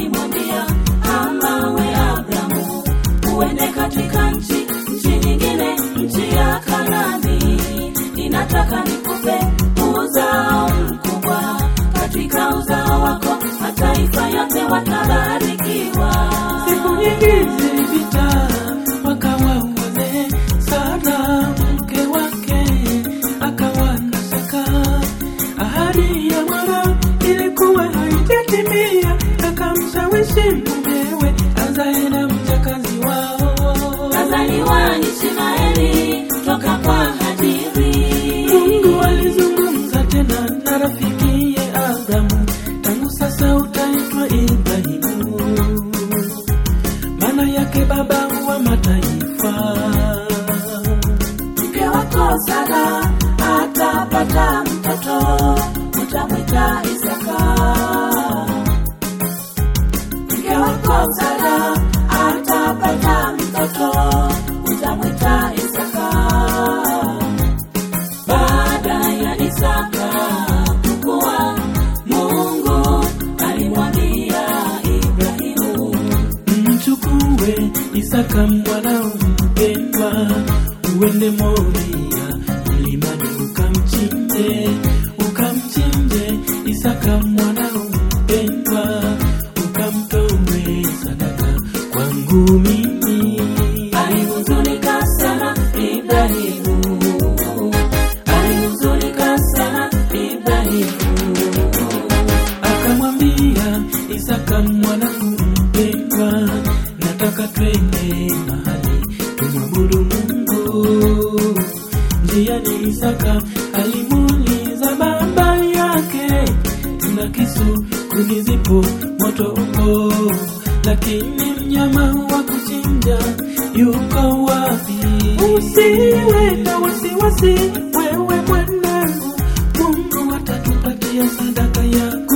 alimwambia ama we Abrahamu uende katika nchi nchi nyingine nchi ya Kanani ninataka nikupe uzao mkubwa katika uzao wako mataifa yote watabarikiwa Siku nyingi zilipita, wakawa wazee. Sara mke wake akawa na shaka, ahadi ya Bwana ilikuwa haijatimia. Akamshawishi mumewe azae na mjakazi wao. kazaliwa Ishmaeli toka kwa Hajiri Mungu alizungumza tena na rafikiye Abrahamu, tangu sasa utaitwa Ibrahimu, maana yake baba wa mataifa. mke wako Sara atapata mtoto utamwita Isaka mke wako Sara atapata mtoto utamwita Isaka baada ya Isaka kukua Mungu alimwambia Ibrahimu Mchukue Isaka mwanao mpendwa, uende Moria mlimani ukamchinje, ukamchinje Isaka mwanao mpendwa, ukamtoe sadaka kwangu mimi. alihuzunika sana Ibrahimu alihuzunika sana Ibrahimu Akamwambia Isaka mwanangu mpendwa, nataka twende mahali tumwabudu Mungu. Njiani Isaka alimuuliza baba yake, tuna kisu, kuni zipo, moto upo, lakini mnyama wa kuchinja yuko wapi? Usiwe na wasiwasi, wewe mwanangu, Mungu atatupatia sadaka yako